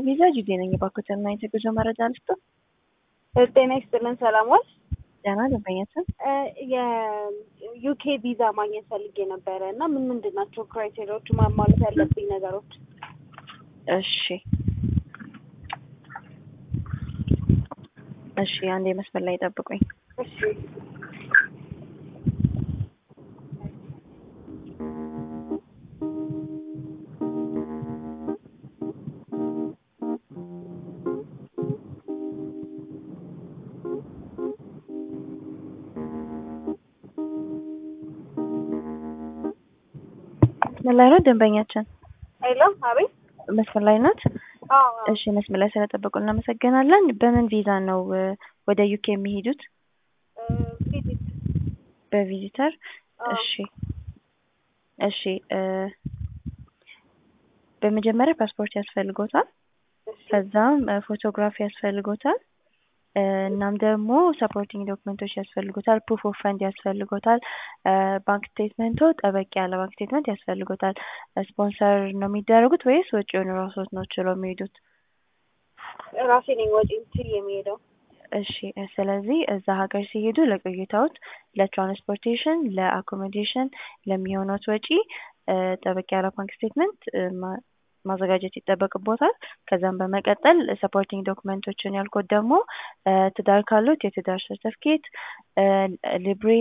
ቪዛ ጁዴ ነኝ። የባኮተና የተጉዞ መረጃ ልስጥ። ጤና ይስጥልን። ሰላም ዋል። ደህና ደንበኛችን የዩኬ ቪዛ ማግኘት ፈልጌ ነበረ እና ምን ምንድን ናቸው ክራይቴሪያዎቹ ማሟላት ያለብኝ ነገሮች? እሺ እሺ፣ አንዴ መስመር ላይ ጠብቁኝ። እሺ መስመር ላይ ነው ደንበኛችን? ሄሎ፣ አቤት። መስመር ላይ ናት? አዎ፣ እሺ፣ መስመር ላይ ስለጠበቁ እናመሰግናለን። በምን ቪዛ ነው ወደ ዩኬ የሚሄዱት? ቪዚት። በቪዚተር? አዎ። እሺ እሺ። በመጀመሪያ ፓስፖርት ያስፈልጎታል። እሺ፣ ከዛም ፎቶግራፊ ያስፈልጎታል። እናም ደግሞ ሰፖርቲንግ ዶክመንቶች ያስፈልጎታል። ፕሩፍ ኦፍ ፈንድ ያስፈልጎታል። ባንክ ስቴትመንቶ ጠበቅ ያለ ባንክ ስቴትመንት ያስፈልጎታል። ስፖንሰር ነው የሚደረጉት ወይስ ወጪውን ራሶት ነው ችለው የሚሄዱት? ራሴ ነኝ ወጪ ችል የሚሄደው። እሺ ስለዚህ እዛ ሀገር ሲሄዱ ለቆይታዎት፣ ለትራንስፖርቴሽን፣ ለአኮሞዴሽን ለሚሆኑት ወጪ ጠበቅ ያለ ባንክ ስቴትመንት ማዘጋጀት ይጠበቅቦታል። ከዛም በመቀጠል ሰፖርቲንግ ዶክመንቶችን ያልኩት ደግሞ ትዳር ካሉት የትዳር ሰርተፍኬት፣ ሊብሬ